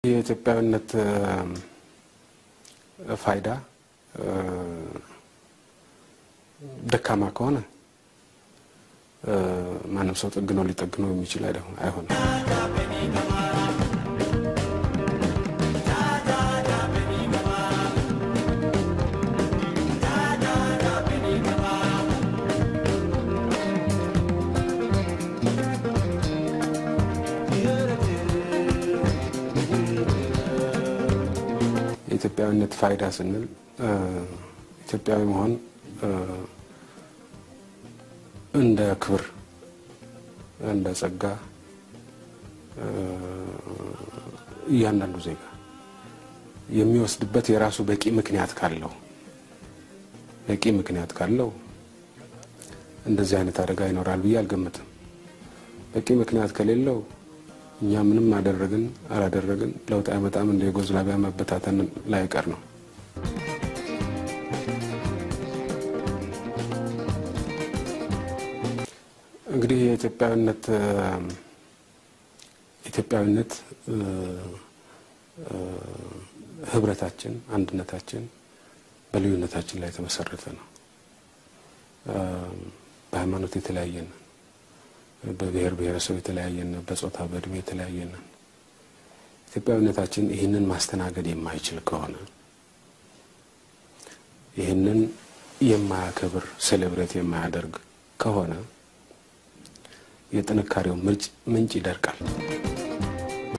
የኢትዮጵያዊነት ፋይዳ ደካማ ከሆነ ማንም ሰው ጠግነው ሊጠግነው የሚችል አይሆንም። የኢትዮጵያዊነት ፋይዳ ስንል ኢትዮጵያዊ መሆን እንደ ክብር፣ እንደ ጸጋ እያንዳንዱ ዜጋ የሚወስድበት የራሱ በቂ ምክንያት ካለው በቂ ምክንያት ካለው እንደዚህ አይነት አደጋ ይኖራል ብዬ አልገምትም። በቂ ምክንያት ከሌለው እኛ ምንም አደረግን አላደረግን ለውጥ አይመጣም። እንደ ዩጎዝላቪያ መበታተን ላይቀር ነው። እንግዲህ የኢትዮጵያዊነት ኢትዮጵያዊነት ህብረታችን፣ አንድነታችን በልዩነታችን ላይ የተመሰረተ ነው። በሃይማኖት የተለያየን በብሔር ብሔረሰብ የተለያየን፣ በጾታ በእድሜ የተለያየን። ኢትዮጵያዊነታችን ይህንን ማስተናገድ የማይችል ከሆነ ይህንን የማያከብር ሴሌብሬት የማያደርግ ከሆነ የጥንካሬው ምንጭ ይደርቃል።